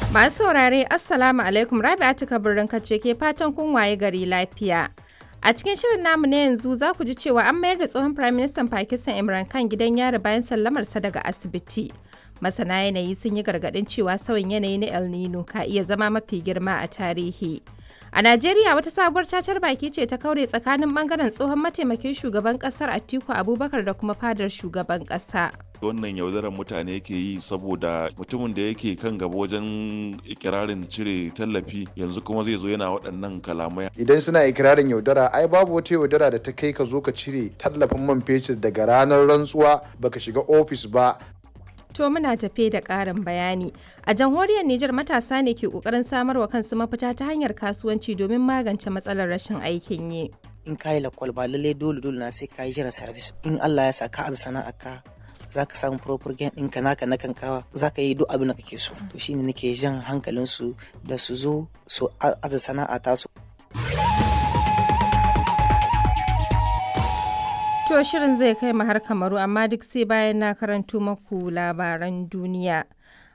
Masu saurare Assalamu alaikum Rabi'atu Kabirin kace ke fatan kun waye gari lafiya. A cikin shirin namu na yanzu za ku ji cewa an mayar da tsohon Prime Minister Pakistan Imran Khan gidan yari bayan sallamarsa daga asibiti. Masana yanayi sun yi gargaɗin cewa sauyin yanayi na El Nino ka iya zama mafi girma a tarihi. A Najeriya wata sabuwar cacar baki ce ta kaure tsakanin bangaren tsohon mataimakin shugaban kasar Atiku Abubakar da kuma fadar shugaban kasa. wannan yaudarar mutane yake yi saboda mutumin da yake kan gaba wajen ikirarin cire tallafi yanzu kuma zai zo yana waɗannan kalamai idan suna ikirarin yaudara ai babu wata yaudara da ta kai ka zo ka cire tallafin man fetur daga ranar rantsuwa baka shiga ofis ba To muna tafe da ƙarin bayani. A jamhuriyar Nijar matasa ne ke ƙoƙarin samarwa kansu mafita ta hanyar kasuwanci domin magance matsalar rashin aikin yi. in ka yi lakwal ba lallai dole dole na sai ka yi jiran service in Allah ya sa ka aza sana'a ka za ka samu proper gain ɗinka naka na kankawa za ka yi duk abin da kake so to shine nake jan hankalin su da su zo su aza sana'a ta su To shirin zai kai mu har kamaru amma duk sai bayan na karanto maku labaran duniya.